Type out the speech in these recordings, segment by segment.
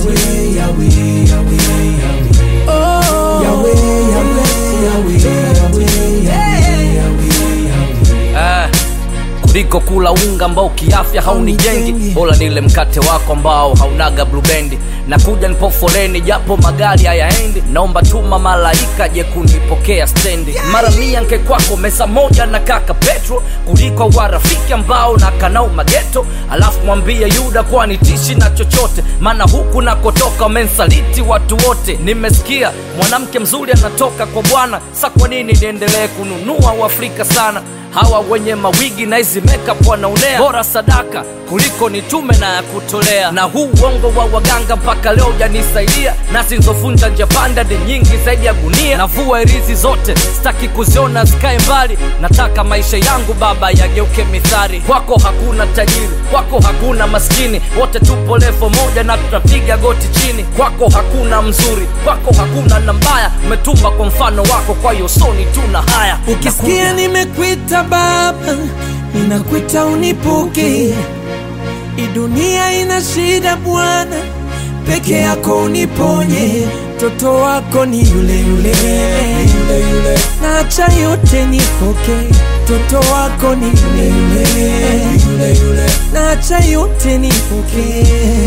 Yahweh, Yahweh, Yahweh, Yahweh. Oh. Yahweh, Yahweh, Yahweh, Yahweh, Yahweh, Yahweh, Yahweh. eh, kuliko kula unga ambao kiafya haunijengi bora nile mkate wako ambao haunaga blubendi na kuja nipo foleni japo magari hayaendi naomba tuma malaika je kunipokea stendi mara mia nke kwako mesa moja na kaka petro kuliko warafiki ambao na kanau mageto alafu mwambie yuda kwani tishi na chochote maana huku nakotoka wamensaliti watu wote nimesikia mwanamke mzuri anatoka kwa bwana sa kwa nini niendelee kununua uafrika sana hawa wenye mawigi na hizi makeup wanaonea bora sadaka kuliko nitume na ya kutolea na huu uongo wa waganga mpaka leo ujanisaidia na zinzovunja nje panda ni nyingi zaidi ya gunia navua irizi zote sitaki kuziona zikae mbali nataka maisha yangu baba yageuke mithari kwako hakuna tajiri kwako hakuna maskini wote tupo levo moja na tutapiga goti chini kwako hakuna mzuri kwako hakuna na mbaya umetumba kwa mfano wako kwa hiyo soni tuna haya ukisikia nimekwita baba ninakwita unipuke hii dunia ina shida bwana peke yako uniponye mtoto wako ni yule yule Yule, yule, nacha yote nipoke mtoto wako ni yule yule yule, yule. nacha yote nipoke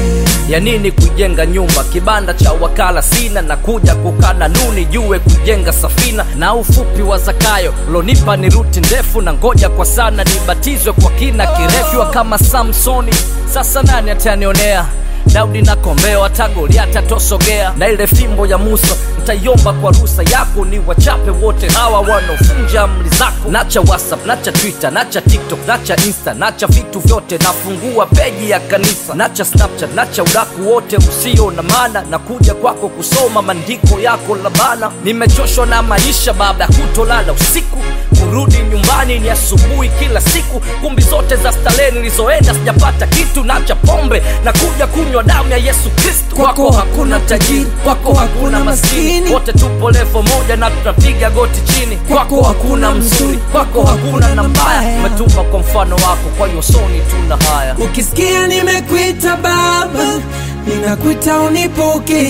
ya nini kujenga nyumba kibanda cha wakala sina na kuja kukana nuni jue kujenga safina na ufupi wa zakayo lonipa ni ruti ndefu na ngoja kwa sana nibatizwe kwa kina kirefu kama samsoni sasa nani atanionea daudi na kombeo hata goliati atosogea na ile fimbo ya musa ntaiomba kwa rusa yako ni wachape wote hawa wanaofunja amri zako nacha whatsapp nacha twitter nacha tiktok nacha insta nacha vitu vyote nafungua peji ya kanisa nacha snapchat nacha udaku wote usio na maana na kuja kwako kusoma maandiko yako labana nimechoshwa na maisha baada ya kutolala usiku kurudi nyumbani ni asubuhi kila siku kumbi zote za starehe nilizoenda sijapata kitu nacha pombe na kuja kunywa damu ya yesu kristu kwako hakuna tajiri kwako hakuna maskini wote tupo levo moja na tutapiga goti chini kwako hakuna mzuri kwako hakuna na mbaya umetupa kwa mfano wako kwa hiyo soni tuna haya ukisikia nimekwita baba ninakwita unipoke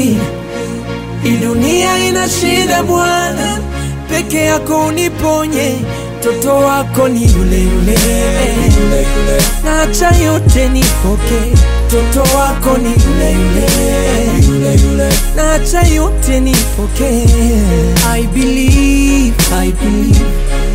hii dunia ina shida bwana peke yako uniponye mtoto wako ni yule yule Yule, yule. nacha yote nipoke mtoto wako ni yule yule Yule, yule. nacha yote nipoke I believe, I believe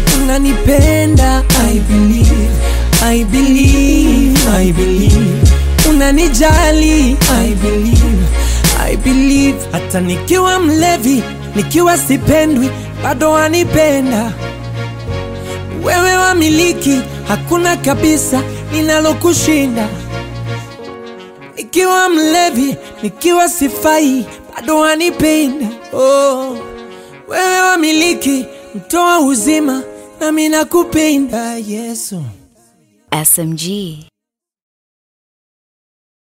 unanipenda I believe, I believe, I believe unanijali I believe, I believe hata nikiwa mlevi nikiwa sipendwi bado wanipenda wewe wamiliki hakuna kabisa linalokushinda nikiwa mlevi nikiwa sifai bado wanipenda oh. wewe wamiliki mtoa uzima nami nakupenda yesu SMG.